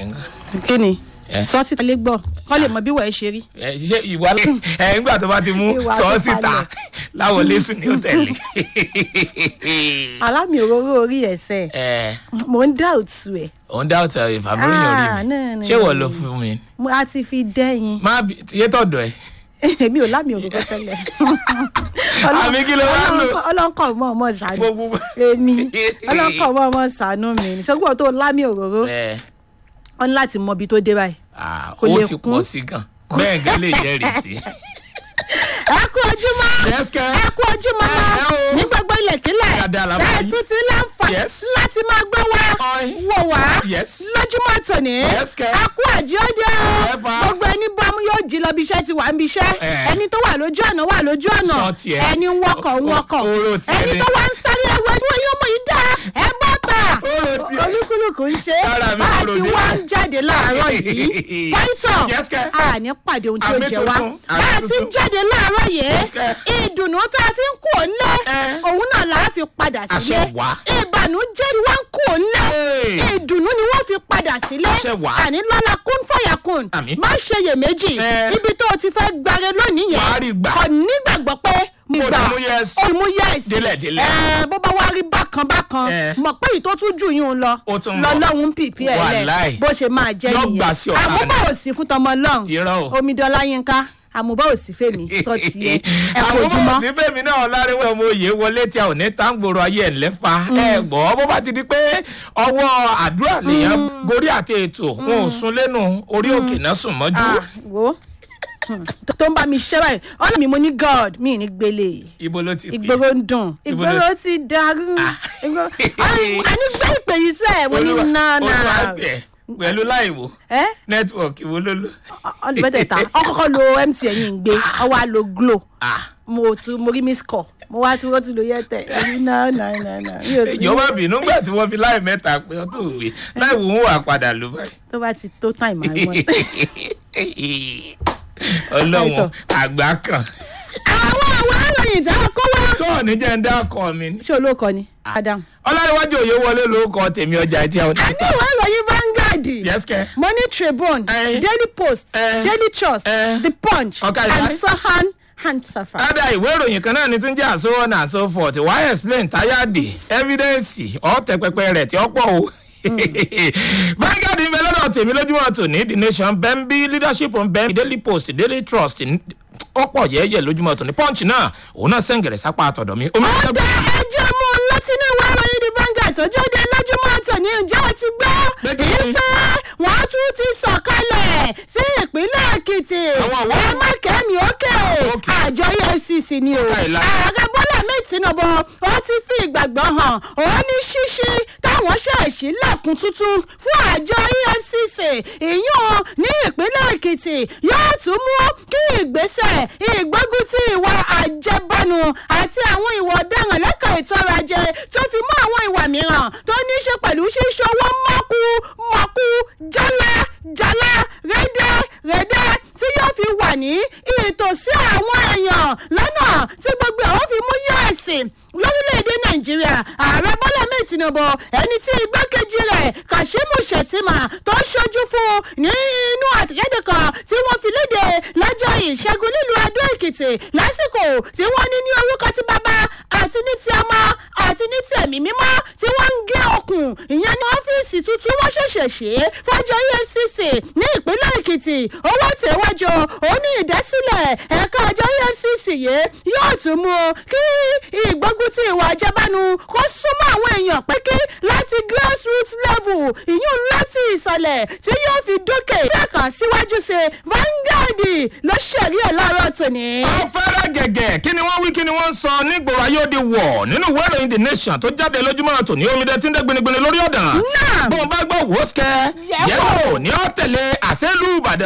kí ni Eh. sọ síta lé gbọ́ kọ́ lè mọ bí wọ́n ẹ ṣe rí. ẹ ṣe ìwà ẹ nígbà tó bá ti mú Ìwà sọ tó síta falẹ̀. láwọn lẹ́sùn ní òtẹ́ẹ̀lì. alámì òróró orí ẹsẹ̀ ẹ mò ń dá òtún ẹ̀ òun dá ọ̀tẹ̀ ìfàmúròyìn orí Ah, mi no, no, ṣé wọ́n no. lọ fún mi. mo á ti fi dẹ́yìn má bí iye tọ̀dọ̀ ẹ̀. èmi ò lámì òróró tẹ́lẹ̀. Àbí kí ló wá lò? ọlọ́nkọ̀ mọ́ ọmọ ṣàánú gbogbo. èmi ọlọ́nkọ̀ mọ́ ọmọ ṣàánú mi ni ṣùgbọ́n tó lámì òróró ẹ ọ ní láti mọ ibi tó dé báyìí. ah, Kò ó lè ti kún. pọ̀ sí gan bẹ́ẹ̀ gẹ́ lè jẹ́rìí sí. ẹ kú ojúmọ́ Yes, kẹ́. ẹ kú ojúmọ́ Ẹ o. ní gbogbo ilẹ̀kílẹ̀ Dáadáa la tẹ́ ẹ máa yí. tún ti láǹfààní Yes. láti máa gbọ́ wá Oi. wò wá Yes. lójúmọ́ tòní Yes, kẹ́. ẹ kú àjíọ́dẹ Ẹ fa. gbogbo ẹni bámú yóò jí lọ bí iṣẹ́ ti wà ń bí iṣẹ́ Eh. ẹni tó wà lójú ọ̀nà wà lójú ọ̀nà Sọ tiẹ̀. ẹni ń wọkọ̀ ń wọkọ̀ O- oró tiẹ̀ ẹni ni. tó wà ń sáré ẹwẹ́ tí wọ́n yóò mú yìí dá ẹ bọ́ tà Oró tiẹ̀. olúkúlùkù ń ṣe Sára mi bá a kúrò ti dé. wá ń jáde láàárọ̀ yìí pọ́ńtọ̀ Yes, kẹ́. àní pàdé ohun tí ó Àmì jẹ wá tuntun, àmì bá a ti tuntun. jáde láàárọ̀ yìí Yes, kẹ́. ìdùnnú tá a fi ń kú òǹlé Eh. òun náà là á fi padà sílé Àṣẹ wá. ìbànújẹ́ ni wọ́n ń kú òǹlé Hey. ìdùnnú ni wọ́n fi padà sílé Àṣẹ wá. àní lọ́la kún fọ̀yà kún Àmín. má ṣe iyèméjì Eh. ibi tó o ti fẹ́ gbàre lónìí yẹn Wàá rí gbà. kò nígbàgbọ́ pé mo Mo gbà dẹ̀ mú yes. ó mú yes Délẹ̀, délẹ̀. Eh, bó bá wá rí bákan bákan Eh. mọ̀ pé èyí tó tún jù yín lọ Ó tún ń bọ̀. lọ́lọ́run pìpì ẹ̀ lẹ̀ Wàláì. bó ṣe máa jẹ́ Yóò nìyẹn gbà sí ọ̀tá àmúbọ̀ ni. ò sí fún tọmọ ọlọ́run Irọ́ o. omidan láyínká àmúbọ̀ ò sí fèmí sọ tiẹ̀ ẹ kò àwọn ojúmọ́ ọmọ sí fèmí náà láríwẹ̀ ọmọ òye wọlé tí a ò ní táǹgbòrò ayé ẹ̀ lẹ́fà ẹ gbọ́ bó bá ti di pé ọwọ́ àdúrà nìyẹn gorí àti ètò wọn ò sún lẹ́nu orí òkè náà sùn mọ́jú. Ah, wo Hmm, tó ń bá mi ṣẹ́ báyìí ọ̀nà mi mo ní god mi ní gbélé ibo ló ti pè ìgboro ń dùn Ibo ló- ìgboro ti dàrú Ìgboro- Ay, a ní gbé ìpè yìí sẹ́ẹ̀ mo ní olúwa náà olúwa náà bẹ̀ pẹ̀lú láìwò ẹ́ nẹ́tíwọ̀kì wo ló lò. ọlùbẹ́tẹ̀ta ọkọ̀ọ̀kọ̀ lo mtn yìí ń gbé ọwọ́ á lo glo Ah, mo tún mo rí miss call mo wá tún wọ́n tún lo yẹ́tẹ̀ ẹ̀rí náà náà náà náà mi ò sí ìjọba bínú gbà tí wọ́n fi láì mẹ́ta pé ọ́ tó gbé láìwò ń wà padà ló báyìí. tó bá ti tó time àwọn. ọlọ́wọ́n àgbà kan àwọn àwọn àròyìn tá a kó wá. tó ò ní jẹ́ ń dá ọkọ mi ní. ṣé olóòkọ ni adam. ọlọ́run òye wọlé lórúkọ tèmi ọjà tí a ò ní. a ní ìwé ìròyìn Vanguard Yes, kẹ́. Money Tribune Eh. Daily Post Eh. Daily Trust Eh. The Punch Ọ̀kadì and báyìí. Sahan and Safa. Ada ìwé ìròyìn kan náà ni tí ń jẹ́ àso on and so forth why explain táyàdì evidence ọ̀tẹ̀ pẹpẹ rẹ̀ tí ó pọ̀ o. Vanguard ń bẹ lọ́dọ̀ tèmi lójúmọ́ tòní The Nation bẹ́ńbí leadership ń bẹ́ńbí Daily Post Daily Trust ọ̀pọ̀ yẹ́yẹ́ lójúmọ́ tòní Punch náà òun náà sẹ́ǹgẹ̀rẹ̀ sápá àtọ̀dọ̀ mi. Omi ọ̀dà ẹjọ́ mú un látinú ìwé ìròyìn The Vanguard tó jáde lójúmọ́ tòní ǹjẹ́ o ti gbọ́ Gbẹ́gbẹ́. ìpè wọ́n tún ti sọ̀kalẹ̀ sí ìpínlẹ̀ Èkìtì Àwọn àwọn- ẹ má kẹ́mi ókè Ókè. àjọ EFCC ni o Káìlá. ààrẹ Bọ́lá mi Tinubu ó ti fi ìgbàgbọ́ hàn ó ní ṣíṣí táwọn ṣèṣì lẹ́kùn tuntun fún àjọ EFCC ìyún ní ìpínlẹ̀ Èkìtì yóò tún mú kí ìgbésẹ̀ ìgbógun ti ìwà àjẹbánu àti àwọn ìwà ọ̀daràn lẹ́ka ètò ọrọ̀ ajé tó fi mọ́ àwọn ìwà mìíràn tó ní í ṣe pẹ̀lú ṣíṣọwọ́ mọ́kú mọ́kú jálá jálá rẹ́dẹ́ rẹ́dẹ́ tí yóò fi wà ní ìtòsí àwọn èèyàn lọ́nà tí gbogbo àwọn fi mú yẹ́ẹ̀sì lórílẹ̀‐èdè nàìjíríà ààrẹ bọ́lá mẹ́ẹ̀ tinubu ẹni tí igbákejì rẹ̀ kashimu shettima tó ṣojú fún ní inú àtẹ̀jáde kan tí wọ́n fi léde lọ́jọ́ ìṣẹ́gun nílùú adó èkìtì lásìkò tí wọ́n ní ní orúkọ tí bàbá àti ní ti ọmọ àti ní ti ẹ̀mí mímọ́ tí wọ́n ń gé okùn ìyẹn ní ọ́fíìsì tuntun wọ́n ṣẹ̀ṣẹ̀ ṣe é fọ́jọ́ efcc ní ìpínlẹ̀ èkìtì owó tẹ̀wájú ó ní ìdásílẹ̀ ẹ̀ka àjọ efcc yìí yóò tún mú kí ìgbógun ti ìwà àjẹbánu kó súnmọ́ àwọn èèyàn pẹ́kí láti grassroots level ìyún láti ìsàlẹ̀ tí yóò fi dókè tẹ̀ka síwájú sí Vanguard ló ṣẹ̀rí ẹ̀ láàárọ̀ tòní. afẹ́rẹ́ gẹ̀gẹ̀ kí ni wọ́n wí kí ni wọ́n sọ nígboro ayé òde wọ̀ nínú ìwé ìròyìn the nation tó jáde lójúmọ́ tòní omidé tí ń dé gbinigbini lórí ọ̀dàn Náà. bó o bá gbọ́ wò ó sikẹ́ Yẹ̀wò. yẹ̀wò ní ó tẹ̀lé àṣẹ́lú ìbàdàn.